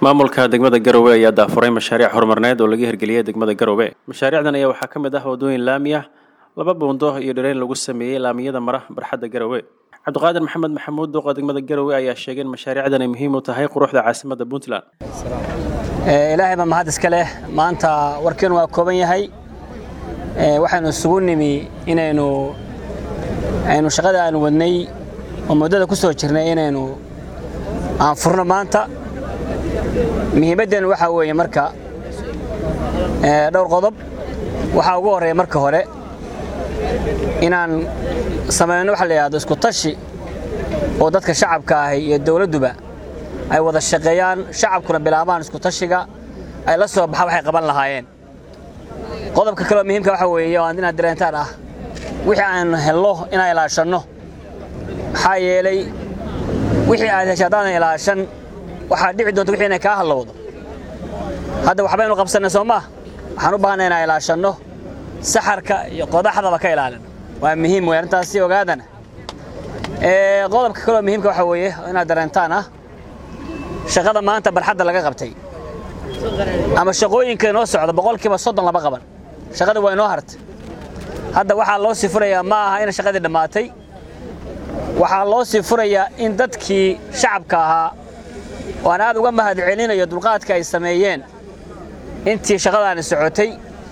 maamulka degmada garowe ayaa daafuray mashaariic horumarneed oo laga hirgeliyey degmada garowe mashaariicdan ayaa waxaa ka mid ah waddooyin laami ah laba buundo iyo dhireen lagu sameeyey laamiyada mara barxadda garowe cabdiqaadir maxamed maxamuud duuqa degmada garowe ayaa sheegay in mashaariicdan ay muhiim u tahay quruxda caasimadda puntland ilaahay baa mahad iska leh maanta warkeenu waa kooban yahay waxaynu isugu nimi inaynu aynu shaqada aanu wadnay oo muddada ku soo jirnay inaynu aan furno maanta muhiimaddeenu waxaa weeye marka dhowr qodob waxaa ugu horreeya marka hore inaan samayno waxa la yidhahdo isku tashi oo dadka shacabka ahi iyo dawladduba ay wada shaqeeyaan shacabkuna bilaabaan isku tashiga ay la soo baxa waxay qaban lahaayeen qodobka kaleoo muhiimka waxa weeye oo inaad dareentaan ah wixii aan helno inaan ilaashanno maxaa yeelay wixii aad hesha haddaadan ilaashan waxaad dhici doonta wixii inay kaa hallowdo hadda waxbaynu qabsannay soo maa waxaan u baahanay inaan ilaashanno saxarka iyo qodaxdaba ka ilaalin waa muhiim wey arrintaasi ogaadana qodobka kaleoo muhiimka waxa weeye inaad dareentaan ah shaqada maanta barxadda laga qabtay ama shaqooyinka inoo socda boqolkiiba soddon lama qaban shaqada waa inoo hartay hadda waxaa loo sii furayaa ma aha ina shaqadii dhammaatay waxaa loo sii furayaa in dadkii shacabka ahaa oo aan aad uga mahad celinayo dulqaadka ay sameeyeen intii shaqadaani socotay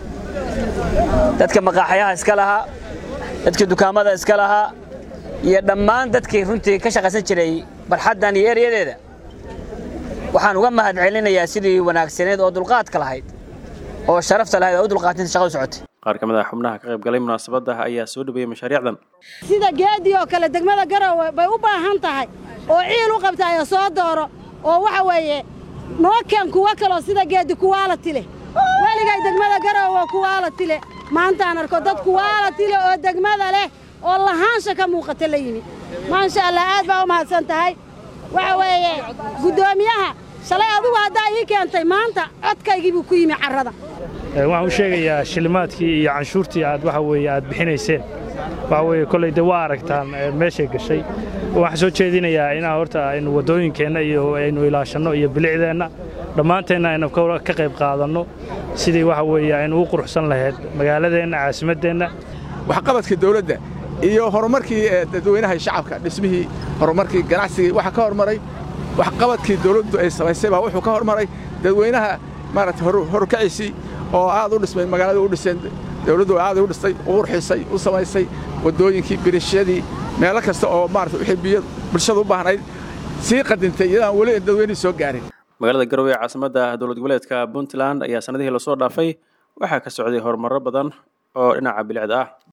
dadka maqaaxyaha iska lahaa dadkii dukaamada iska lahaa iyo dhammaan dadkii runtii ka shaqaysan jiray barxaddan iyo eryadeeda waxaan uga mahad celinayaa sidii wanaagsaneed oo dulqaadka lahayd oo sharafta lahayd oo u dulqaatinta shaqadu socotay qaar ka mid ah xubnaha ka qayb galay munaasabadda ayaa soo dhaweeyey mashaariicdan sida geedii oo kale degmada garowe bay u baahan tahay oo ciil u qabtaayo soo dooro oo waxa weeye noo keen kuwo kaloo sida geedi kuwaalati leh weligay degmada garowe kuwaalati leh maantaan arko dad kuwaalati leh oo degmada leh oo lahaansha ka muuqata la yimi maasha allah aad baa u mahadsan tahay waxa weeye guddoomiyaha shalay adigu haddaa ii keentay maanta codkaygii buu ku yimi carrada waxaan u sheegayaa shilimaadkii iyo canshuurtii aad waxa weeye aad bixinayseen waxa weeye kolley dee waa aragtaan meeshay gashay waxaan soo jeedinayaa inaa horta aynu waddooyinkeenna iyo aynu ilaashanno iyo bilicdeenna dhammaanteenna aynu ka qayb qaadanno sidii waxa weeye aynu u quruxsan lahayd magaaladeenna caasimaddeenna waxqabadka dawladda iyo horumarkii dadweynaha shacabka dhismihii horumarkii ganacsigii waxaa ka hormaray waxqabadkii dawladdu ay samaysay baa wuxuu ka hormaray dadweynaha maaragtay horkaciisii oo aad u dhismay magaalada u dhiseen dawladdu aad u dhistay u qurxisay u samaysay waddooyinkii birishadii meelo kasta oo maarata wixii biyo bulshada u baahnayd sii qadintay iyadaan weli dadweynihii soo gaarin magaalada garowe ee caasimadda dowlad goboleedka puntland ayaa sannadihii lasoo dhaafay waxaa ka socday horumarro badan oo dhinaca bilicda ah